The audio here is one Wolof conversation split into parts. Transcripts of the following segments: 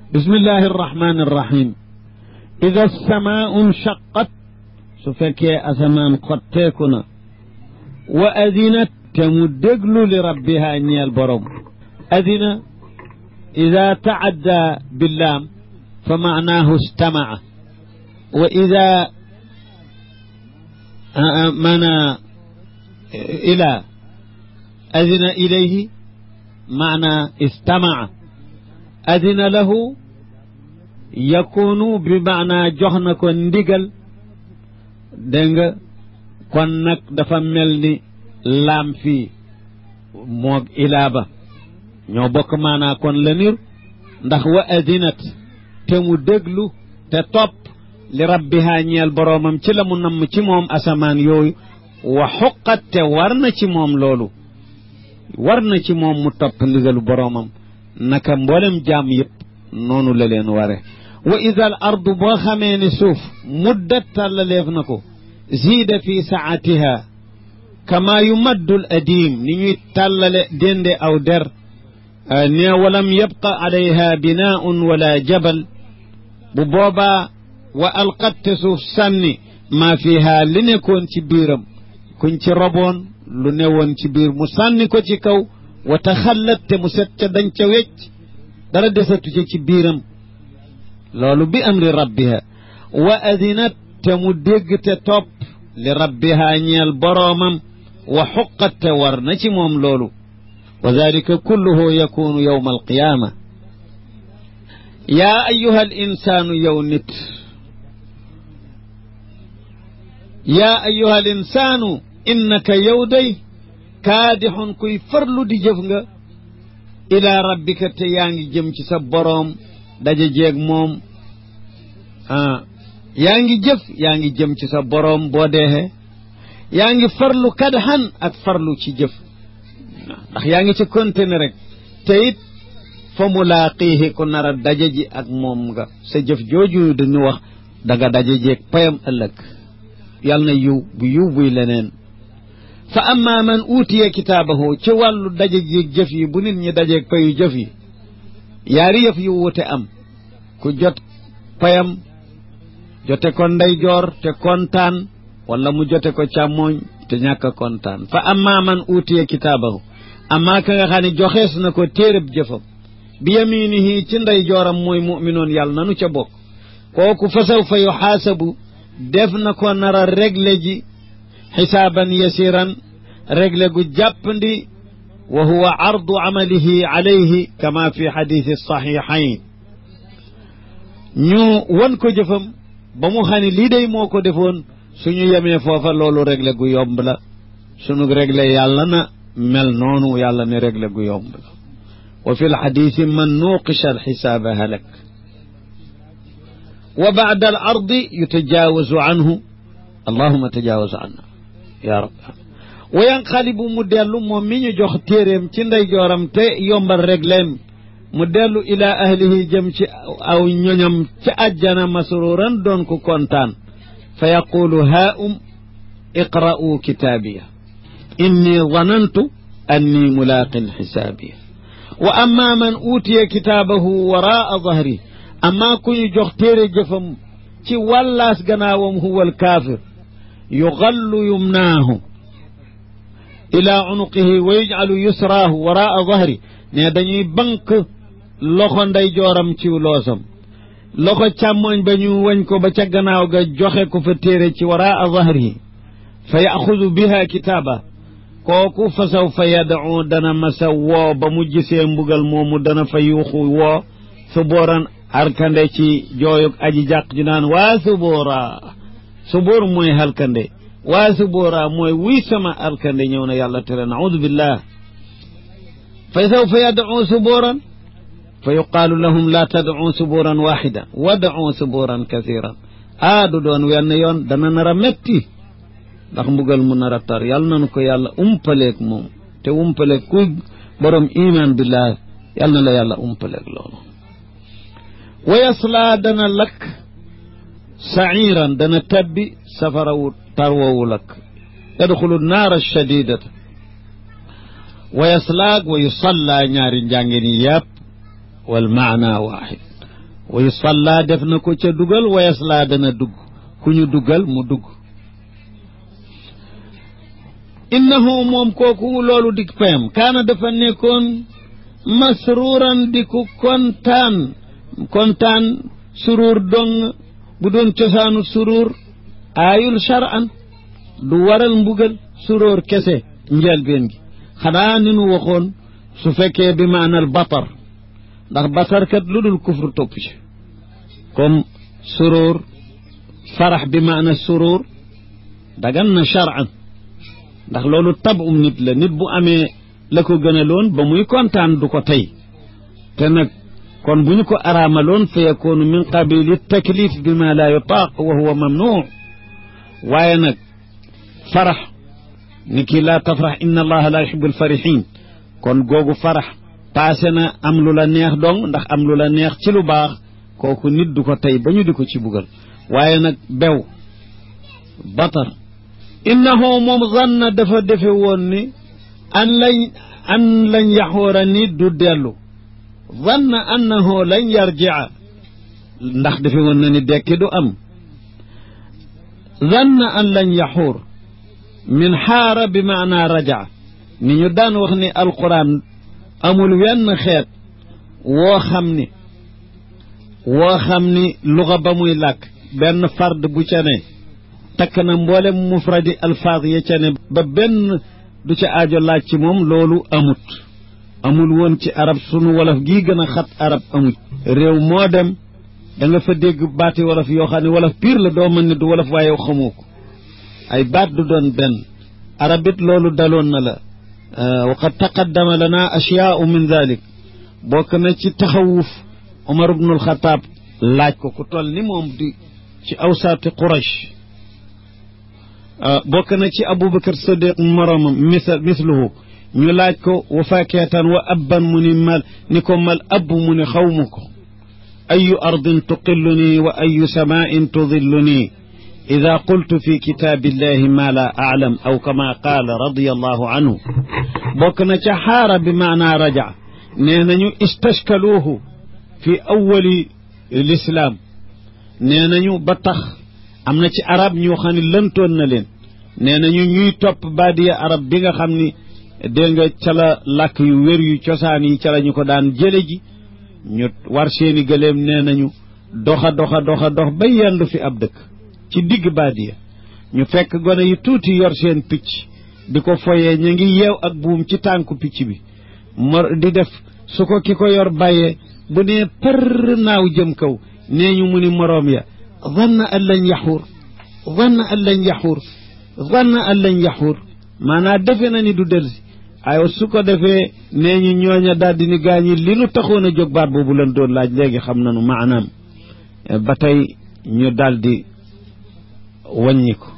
bismillahi arrahmani arrahim ida samaau nshaqat su fekkee asamaan xotteeku na wa adinat te mu déglu li rabbiha ñeel borom adina ida taadda billaam fa maanaahu stamaa wa ida mana ila adina ilayhi maana istamaa adina lahu yakunu bi maana jox na ko ndigal dégg nga kon nag dafa mel ni laam fii moog ilaa ba ñoo bokk maanaa kon la nir ndax wa adinat te mu déglu te topp li rabbiha ñeel boroomam ci la mu namm ci moom asamaan yooyu wa xuqat te war na ci moom loolu war na ci moom mu topp ndigalu boroomam naka mboolem jaam yëpp noonu la leen ware wa ida al ardu boo xamee ne suuf muddat tàllaleef na ko ziida fi saatiha kama yumaddu l adim ni ñuy tàllale dende aw der ne walam yabqa alayha binaaun wala jabal bu boobaa wa alqatte suuf sànni maa fiha li nekkoon ci biiram kuñ ci roboon lu newoon ci biir mu sànni ko ci kaw wa taxallat te mu set ca dañ ca wecc dara desatu ci ci biiram loolu bi amri rabbiha wa adinat te mu dégg te topp li rabbiha ñeel boroomam wa xuqat te war na ci moom loolu wa dalika kulluhu yakunu yowma alqiyaama yaa ayuha al insaanu yow nit yaa ayuha al insaanu innaka yow day kaadixun kuy farlu di jëf nga ilaa rabbika te yaa ngi jëm ci sa boroom daje jeeg moom ah yaa ngi jëf yaa ngi jëm ci sa boroom boo deexee yaa ngi farlu kadxan ak farlu ci jëf ndax yaa ngi ci continuer rek te it fa mulaaqiihi ku nar a daje ji ak moom nga sa jëf jooju dañu wax danga daje jeeg payam ëllëg yàlla na yiw bu yiw buy leneen fa amma man uutiya kitaabahu ci wàllu daje jeeg jëf yi bu nit ñi dajeeg payu jëf yi yaari yëf yu wuute am ku jot payam jote ko ndeyjoor te kontaan wala mu jote ko càmmooñ te ñàkk a kontaan fa amma man uutiya kitaabahu amma ka nga xam ne joxees na ko téereb jëfam bi yaminihi ci ndeyjooram mooy muminoon yàlla nanu ca bokk kooku fa saw fa yuxaasabu def na ko nar a régle ji xisaaban yasiran régle gu jàppandi wa huwa ardu amalihi alayhi kama fi xadiisi saxiixayn ñu wan ko jëfam ba mu xam ne lii day moo ko defoon suñu yemee foofa loolu régle gu yomb la suñu régle yàlla na mel noonu yàlla ne régle gu yomb la wa fi lxadisi man nuqisha alxisaaba halak wa baada al ardi yutajaawazu anhu allahuma tajawaz anna ya rab wa yanqalibu mu dellu moom mi ñu jox téeréem ci ndeyjooram te yombal régleem mu dellu ila ahlihi jëm ci aw ñoñam ci àjjana masruran doon ko kontaan fa yaqulu haa um iqra'u kitaabiya inni zanantu anni mulaaqin xisaabiya wa amma man uutiya kitaabahu waraa dahri amma ku ñu jox téere jëfam ci wàllaas gannaawam huwa alkaafir yugallu yumnaahu ila unuqihi wa yujcalu yusraahu waraa dahri ne dañuy bank loxo ndey jooram ci loosam loxo càmmoñ ba ñu wañ ko ba ca gannaaw ga joxe ko fa téere ci waraa dahrihi fa yaxudu biha kitaaba kooku fa saw fa yadcu dana masa woo ba mu gisee mbugal moomu dana fa yuuxu woo subooran alkande ci jooyug aji jàq ju naan waa suboora suboor mooy halkande waa suboora mooy wuy sama alkande ñëw na yàlla tere naudu billah fa saw fa yadcu subooran fa yuqaalu lahum laa tadcu subuuran waaxida wadcu subuuran kasiran aa du doon wenn yoon dana nar a metti ndax mbugal mu nar a tar yàlla nanu ko yàlla umpaleeg moom te umpaleeg ku borom iman billah yàlla na la yàlla umpaleeg loolu wa yaslaa dana lakk saciiran dana tabbi safarawu tarwowu lakk yadxulu naara shadidata wa yaslaag wa yusalla ñaari njàngin yi yàpp wal maana waaxid wa yusalla def na ko ca dugal wa yaslaa dana dugg ku ñu duggal mu dugg innahu moom kooku loolu dik payam kaana dafa nekkoon masruuran di ku kontaan kontaan suruur dong bu doon cosaanu suruur aayul shar'an du waral mbugal suróor kese njëlbeen gi xanaa ni nu waxoon su fekkee bi maanal batar ndax batar kat lu dul kufru topp ci comme suróor farax bi maana suróor dagan na shar'an ndax loolu tabum nit la nit bu amee la ko gënaloon ba muy kontaan du ko tey te nag kon bu ñu ko araamaloon fa yakoonu min qabili taklif bi ma la yutaaq wa huwa mamnuu waaye nag farax ni kii laa tafrax inna allaha la yuhibu alfarixin kon googu farax paase na am lu la neex dong ndax am lu la neex ci lu baax kooku nit du ko tey ba ñu di ko ci bugal waaye nag bew batar innahu moom zanna dafa defe woon ni an lañ an lañ yaxoora ni du dellu zanna annahu lañ yarjia ndax defe woon na ni dekki du am zanna an lañ yaxuur min xaara bi maanaa raja ni ñu daan wax ni alquran amul wenn xeet woo xam ni woo xam ni luga ba muy làkk benn fard bu ca ne takk na mboolem mufradi alfaaz ya ca ne ba benn du ca aajo laaj ci moom loolu amut amul woon ci arab sunu wolof gii gën a xat arab amut réew moo dem da nga fa dégg baati wolof yoo xam ne wolof piir la doo mën ne du wolof waaye xamoo ko ay baat du doon benn arabit loolu daloon na la wa qad taqaddama lana ashyaau min dalik bokk na ci taxawuf Umar ibnul Xataab laaj ko ku toll ni moom di ci awsaati Quraysh bokk na ci Abubakar Sadiq moromam misal misluhu ñu laaj ko wa fakeetan wa abban mu ni mal ni ko mal abb mu ni xaw ma ko ayu ardin tuqilluni wa ayu samain tudilluni ida qultu fi kitaabillahi ma la aclam aw kama qaala radiallahu anhu bokk na ca xaara bi maanaa raja nee nañu istashkaluuhu fi awali lislaam nee nañu ba tax am na ci arab ñoo xam ne lëntoon na leen nee nañu ñuy topp baadiya arab bi nga xam ni dégg nga ca la làkk yu wér yu cosaan yi ca la ñu ko daan jële ji ñu war seeni gëléem nee nañu doxa doxa doxa dox ba yendu fi ab dëkk ci digg baadiya ñu fekk gone yu tuuti yor seen picc di ko foyee ñu ngi yeew ak buum ci tànku picc bi mor di def su ko ki ko yor bàyyee bu nee për naaw jëm kaw nee ñu mu ni moroom ya zanna an lañ yaxuur zanna an lañ yaxuur zanna an lañ yaxuur maanaa defe na ni du delsi ay su ko defee nee ñu ñooña daal di ni gaañi li nu taxoon a jóg baat boobu lan doon laaj léegi xam nanu maanaam ba tey ñu daal di wàññi ko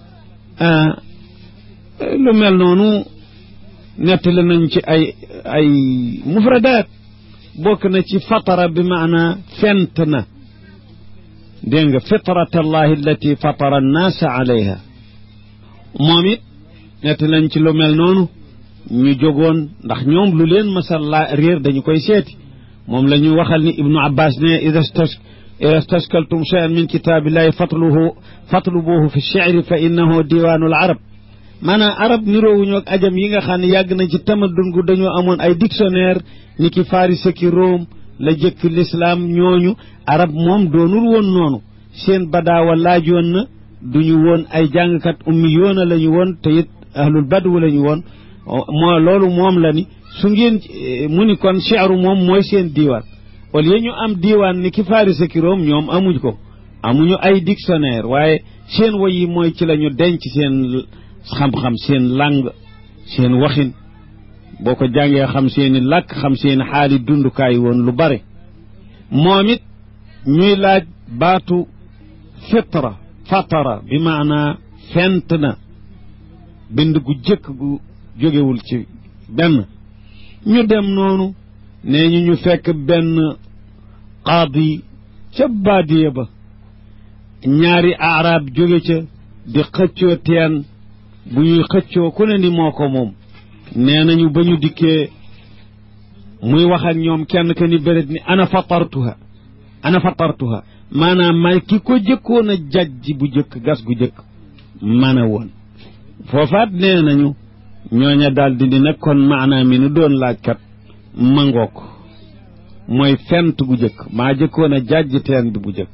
lu mel noonu nettali nañ ci ay ay mufradaat bokk na ci fatara bi maana fent na dégg nga fitrat allahi allati fatara annaasa alayha moom it nettali nañ ci lu mel noonu ñu jógoon ndax ñoom lu leen masal laa réer dañu koy seeti moom la ñu waxal ni ibnu abbas ne ida ida stashkaltum cheyan min kitaabillahi fatluhu fatlubuhu fi cheri fa innahu diwaanu al arab maanaam arab niroowuñu ak ajam yi nga xam ne yàgg nañ ci tamadun gu dañoo amoon ay dictionnaire ni ki faris ki Rome la jëkk l'islam ñooñu arab moom doonul woon noonu seen badaawa laajoon na duñu woon ay jàngkat ummi yoona la ñu woon te it ahlul badwu la ñu woon moo loolu moom la ni su ngeen mu ni kon cheru moom mooy seen diiwaan au lieu ñu am diiwaan ni ki faris ki Rome ñoom amuñ ko amuñu ay dictionnaire waaye seen woy yi mooy ci la ñu denc seen xam-xam seen làng seen waxin boo ko jàngee xam seeni làkk xam seeni xaali dundukaay woon lu bare moom it ñuy laaj baatu fitra fatara bi maanaa fent na bind gu jëkk gu jógewul ci benn ñu dem noonu nee ñu ñu fekk benn qaadi ca baadiya ba ñaari arab jóge ca di xëccoo teen bu ñuy xëccoo ku ne ni moo ko moom nee nañu ba ñu dikkee muy wax ak ñoom kenn ka ni béréb ni ana fatartuha ana fatartuha maanaam may ki ko jëkkoon a jajji bu jëkk gas gu jëkk man a woon foofaat nee nañu ñooña daal di di nekkoon maanaam mi nu doon laajkat mangook mooy fent gu jëkk maa jëkkoon a jajji teen bi bu jëkk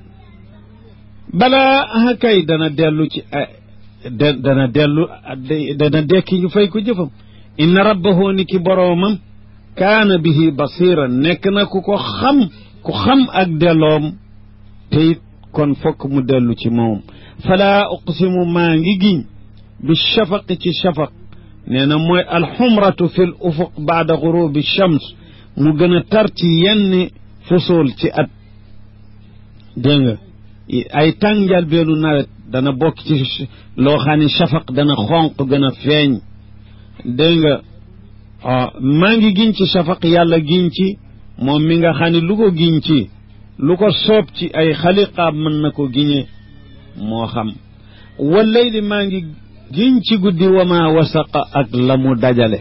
balaa kay dana dellu ci dana dellu dana dekki ñu fay ko jëfam inna rabbahu ni ki boroomam kaana bihi basira nekk na ku ko xam ku xam ak delloom te it kon fokk mu dellu ci moom falaa uqsimu maa ngi giñ bi shafaqi ci shafaq nee na mooy alxumratu fi l ufuq baada gurubi shams mu gën a tar ci yenn fusool ci at dégg nga ay tàngal beenu nawet dana bokk ci loo xam ne shafaq dana xonq gën a feeñ dégg nga maa ngi giñ ci shafaq yàlla giñ ci moom mi nga xam ne lu ko giñ ci lu ko soob ci ay xaliqaab mën na ko giñe moo xam wallayli maa ngi giñ ci guddi wa ma wasaqa ak la mu dajale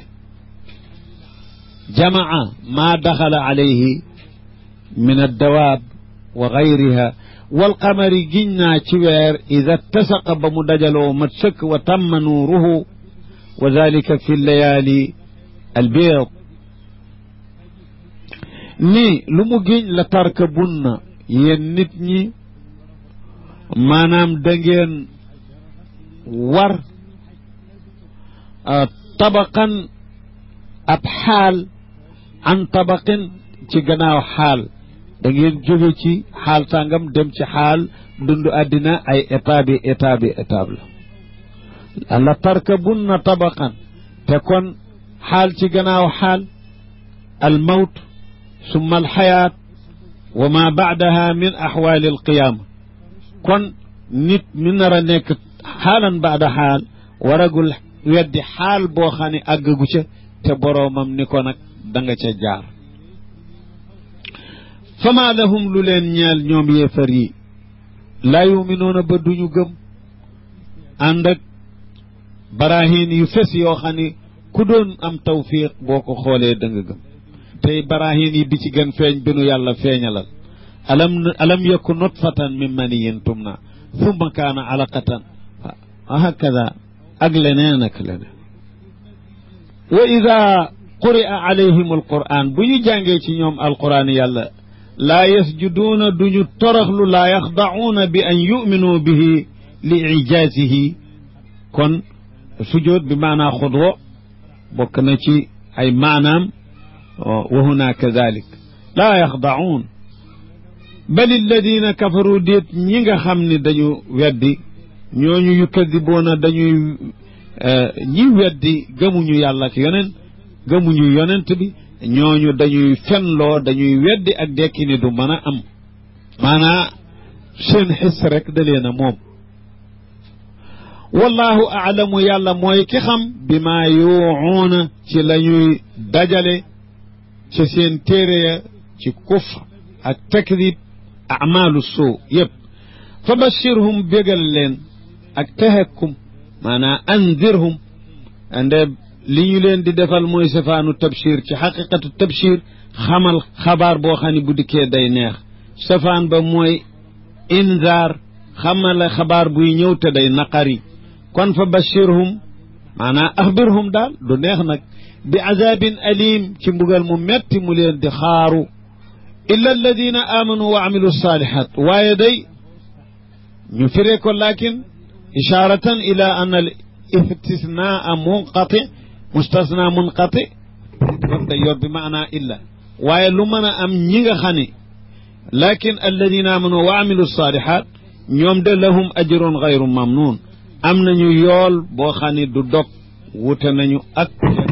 jamaa maa daxala alayhi min addawaab wa gayriha walqamari giñ naa ci weer ida tasaqa ba mu dajaloo mat sëkk wa tamma nuuruhu wa dalika fi llayaali albiid nii lu mu giñ la tarka bunna yéen nit ñi maanaam da ngeen war tabaqan ab xaal an tabaqin ci gannaaw xaal da ngeen jóge ci xaal sàngam dem ci xaal dund àddina ay étape yi étape yi étape la la tarkabunna tabaqan te kon xaal ci gannaaw xaal al mawt summa al xayaat wa ma baadaha min axwaali al qiyaama kon nit mi nar a nekk xaalan baada xaal waragul weddi xaal boo xam ne àggagu ca te boroomam ni ko nag da nga ca jaar fama lahum lu leen ñeel ñoom yéefar yi laa yuminoona ba duñu gëm ànd ak barahin yu fes yoo xam ne ku doon am tawfiq boo ko xoolee da nga gëm tey barahin yi bi ci gën feeñ bi nu yàlla feeñalal alam alam yakku nutfatan min maniyin tumna thumma kaana alaqatan wa hakada ak leneen ak leneen wa ida quri'a alayhim alquran bu ñu jàngee ci ñoom alquran yàlla laa yasjuduuna duñu toroxlu laa yaxda'uuna bi an yu'minuu bihi li ijaasihi kon sujood bi maanaa xudwo bokk na ci ay maanaam wa huna kadalik laa yaxda'uun bal alladina kafaru déet ñi nga xam ne dañu weddi ñooñu yukadiboona dañuy ñi weddi gëmuñu yàlla ak yonent gëmuñu yonent bi ñooñu dañuy fenloo dañuy weddi ak dekki ni du mën a am maanaa seen xis rek da leen a moom wallahu aalamu yàlla mooy ki xam bi maa yuuxuuna ci la ñuy dajale ci seen téere ya ci kufr ak takdib amaalu suu yëpp fa bashirhum bégal leen ak tahakkum maanaa andirhum ande li ñu leen di defal mooy safaanu tabshir ci xaqiqatu tabshir xamal xabaar boo xam ne bu dikkee day neex safaan ba mooy inzaar xamale xabaar buy ñëw te day naqari kon fa bashirhum maanaa axbirhum daal du neex nag bi azabin alim ci mbugal mu metti mu leen di xaaru illa alladina amanu wa amilu salihat waaye day ñu firee ko lakin isharatan ila an al istisnaa munqati mustasna munqati kon day yor bi maanaa illa waaye lu mën a am ñi nga xam ne lakin alladina amanu wa amilu salihat ñoom de lahum ajrun gayru mamnun am nañu yool boo xam ne du dog wute nañu ak